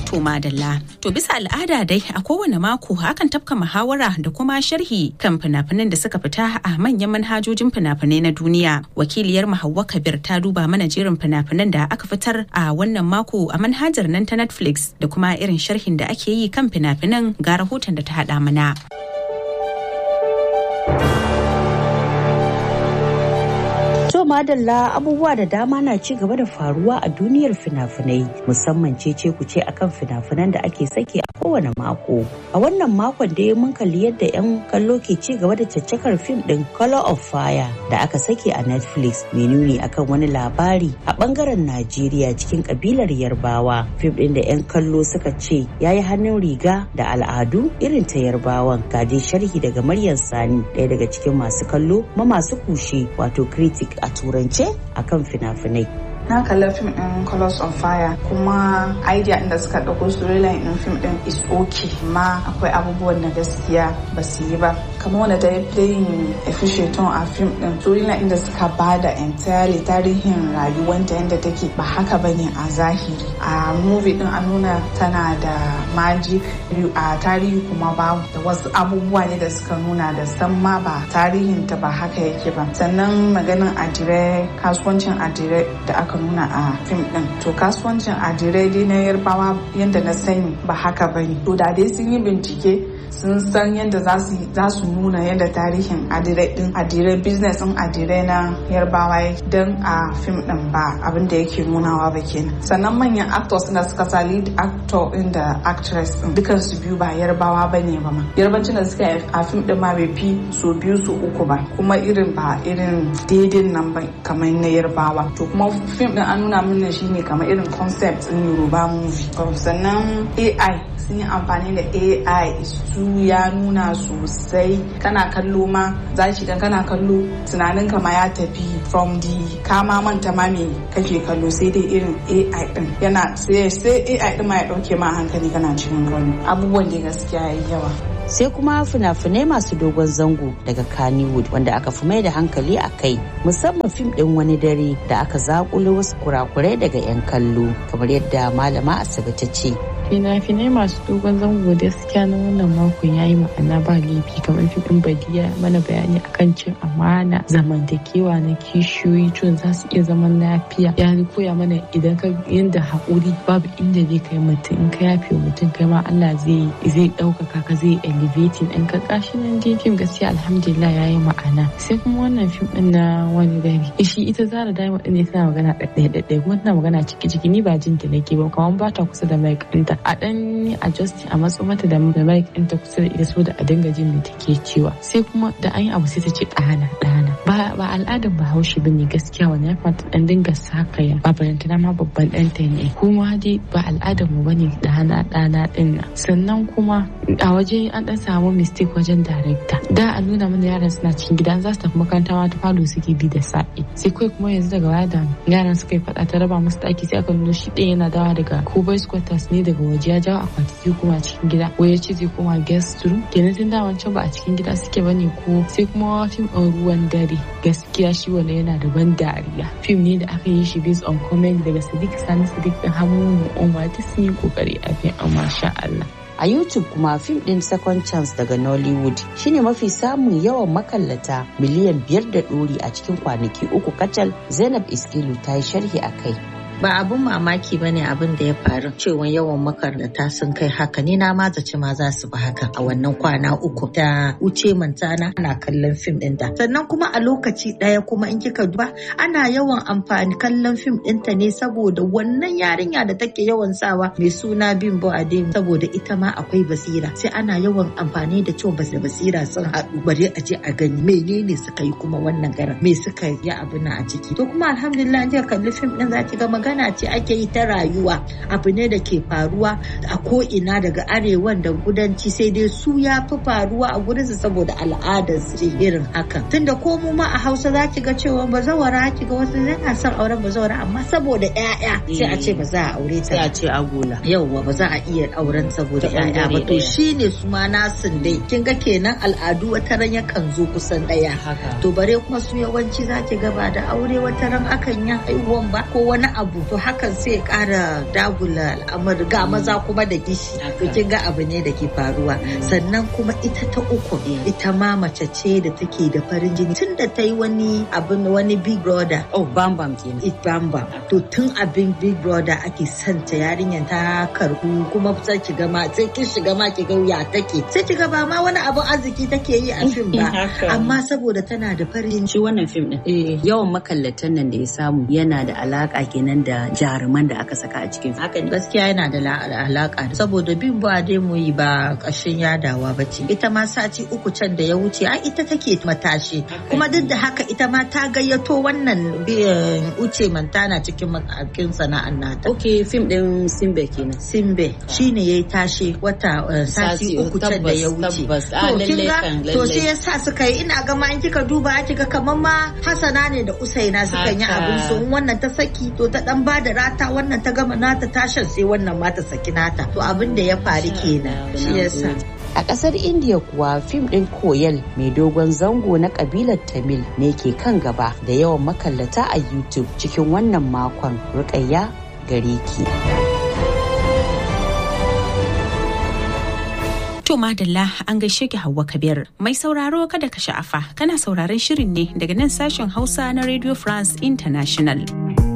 To madalla. To bisa al'ada dai a kowane mako akan tafka muhawara da kuma sharhi kan fina-finan da suka fita a manyan manhajojin fina-finai na duniya. Wakiliyar Hauwa Kabir ta duba mana jerin fina-finan da aka fitar a wannan mako a manhajar nan ta Netflix da kuma irin sharhin da ake yi kan fina-finan ga rahoton da ta haɗa mana. To madalla abubuwa da dama na ci gaba da faruwa a duniyar fina-finai musamman cece ku ce akan fina-finan da ake saki a kowane mako. A wannan makon da mun kalli yadda 'yan kallo ke ci gaba da caccakar fim din Color of Fire da aka saki a Netflix mai nuni akan wani labari a bangaren Najeriya cikin kabilar Yarbawa. Fim din da 'yan kallo suka ce ya yi hannun riga da al'adu irin ta Yarbawan. Ga dai sharhi daga Maryam Sani ɗaya daga cikin masu kallo ma masu kushe wato critic a turance akan fina-finai. na kalla fim din colors of fire kuma idea inda suka ɗauko storyline din fim din is okay ma akwai abubuwan da gaskiya ba su yi ba kamar wanda ta yi playing efficient a fim din storyline inda suka bada entirely tarihin rayuwanta yadda take ba haka bane a zahiri a movie din an nuna tana da magic a tarihi kuma babu da wasu abubuwa ne da suka nuna da san ma ba tarihin ta ba haka yake ba sannan maganin adire kasuwancin adire da aka nuna a fim din to kasuwancin adire dai na yarbawa yadda na sani ba haka bane to da dai sun yi bincike sun san yadda za su nuna yadda tarihin adire din adire business din adire na yarbawa don a fim din ba abin da yake nunawa ba kenan sannan manyan actors da suka sa lead actor din da actress din dukan su biyu ba yarbawa ba ne ba ma yarbancin da suka yi a fim din ma bai fi so biyu su uku ba kuma irin ba irin daidai nan ba kamar na yarbawa to kuma fim din an nuna mana shine kamar irin concept din yoruba movie sannan ai sun yi amfani da ai su ya nuna sosai kana kallo ma za shi dan kana kallo tunanin ka ma ya tafi from the kama manta ma me kake kallo sai dai irin ai din yana sai sai ai din ma ya dauke ma hankali kana cikin kallo abubuwan da gaskiya yayi yawa sai kuma fina-finai masu dogon zango daga Kannywood wanda aka fi mai da hankali a kai musamman fim ɗin wani dare da aka zakulo wasu kurakurai daga 'yan kallo kamar yadda malama Asabe ta ce fina-finai masu dogon zango gaskiya na wannan makon ya yi ma'ana ba laifi kamar fiɗin badiya mana bayani akan cin amana zamantakewa na kishiyoyi tun za su iya zaman lafiya ya koya mana idan ka yanda haƙuri babu inda zai kai mutum in ka yafe mutum kai ma Allah zai zai ɗaukaka ka zai elevating ɗin ka kashi nan dai fim gaskiya alhamdulillah ya yi ma'ana sai kuma wannan fim ɗin na wani gari shi ita zara diamond ɗin ne tana magana ɗaɗɗaya kuma tana magana ciki ciki ni ba jinta nake ba kamar ba ta kusa da mai ɗinta a dan adjusting a matso mata da mic ɗinta kusa da ita so da a dinga jin da take cewa sai kuma da an yi abu sai ta ce ɗana ɗana ba ba al'adar bahaushe bane gaskiya wani ya kamata dan dinga sakaya ba barantana ma babban ɗanta ne kuma dai ba al'adar mu bane ɗana ɗana ɗin nan sannan kuma a waje an dan samu mistake wajen director da a nuna mana yaran suna cikin gida za su tafi makaranta ma ta falo suke bi da sa'i sai kai kuma yanzu daga baya da yaran suka yi faɗa ta raba musu ɗaki sai aka nuna shi ɗaya yana dawa daga ko boys quarters ne daga waje ya jawo akwati zai koma cikin gida ko ya ce zai koma guest room kenan tun da wancan ba a cikin gida suke bane ko sai kuma fim ɗin ruwan dare gaskiya shi wala yana da ban dariya fim ne da aka yi shi based on comment daga sadiq sani sadiq ɗin hamu umar ta sun yi kokari a fim amma sha Allah a YouTube kuma fim ɗin Second Chance daga Nollywood shine mafi samun yawan makallata miliyan biyar da ɗori a cikin kwanaki uku kacal Zainab Iskilu ta yi sharhi a kai. ba abun mamaki ba ne abin da ya faru cewa yawan makarnata sun kai haka ni na ma zaci ma za su ba haka a wannan kwana uku ta wuce mantana ana kallon fim din ta sannan kuma a lokaci daya kuma in kika duba ana yawan amfani kallon fim ɗinta ne saboda wannan yarinya da take yawan sawa mai suna bimbo adem saboda ita ma akwai basira sai ana yawan amfani da cewa da basira sun haɗu bari a je a gani menene suka yi kuma wannan garan me suka yi abu na a ciki to kuma alhamdulillah in kika kalli fim din za ki ga magana ce ake yi ta rayuwa abu ne da ke faruwa a ko'ina daga arewan da kudanci sai dai su ya fi faruwa a gurinsu saboda al'adar su irin haka tunda ko mu ma a hausa za ki ga cewa bazawara ki ga wasu yana son auren bazawara amma saboda ƴaƴa sai a ce ba za a aure ta Sai a ce agola. yauwa ba za a iya auren saboda Ta ƴaƴa ba ɓangare to ɗaya. shine su ma nasin dai kin ga kenan al'adu wata ran yakan zo kusan ɗaya Haka. to bare kuma su yawanci za ki gaba da aure wata ran akan yi haihuwan ba ko wani abu babu to hakan sai ya kara dagula al'amari ga maza kuma da gishi to kin ga abu ne da ke faruwa sannan kuma ita ta uku ita ma mace ce da take da farin jini tun da ta yi wani abin wani big brother oh bam bam kenan it bam bam to tun abin big brother ake santa yarinyar ta karbu kuma sai ki ga ma sai kin shiga ma ki ga ya take sai ki ga ba ma wani abin arziki take yi a fim ba amma saboda tana da farin shi wannan fim din yawan makallatan nan da ya samu yana da alaka kenan da jaruman da aka saka a cikin haka gaskiya yana da alaka saboda bin ba dai mu yi ba ƙashin yadawa ba ce ita ma sati uku can da ya wuce ai ita take matashi kuma duk da haka ita ma ta gayyato wannan uce mantana cikin makakin sana'an nata ok fim din simbe kenan simbe shine yayi tashi wata sati uku can da ya wuce to shi yasa suka yi ina ga ma in kika duba kika kamar ma hasana ne da usaina suka yi abin su wannan ta saki to ta dan ba da rata wannan ta gama nata tashan sai wannan ma ta saki nata to abin da ya faru kenan shi yasa A ƙasar India kuwa fim ɗin Koyal mai dogon zango na ƙabilar Tamil ne ke kan gaba da yawan makallata a YouTube cikin wannan makon rukayya gare ki. To madalla an gaishe ki Hauwa Kabir. Mai sauraro kada ka sha'afa kana sauraron shirin ne daga nan sashen Hausa na Radio France International.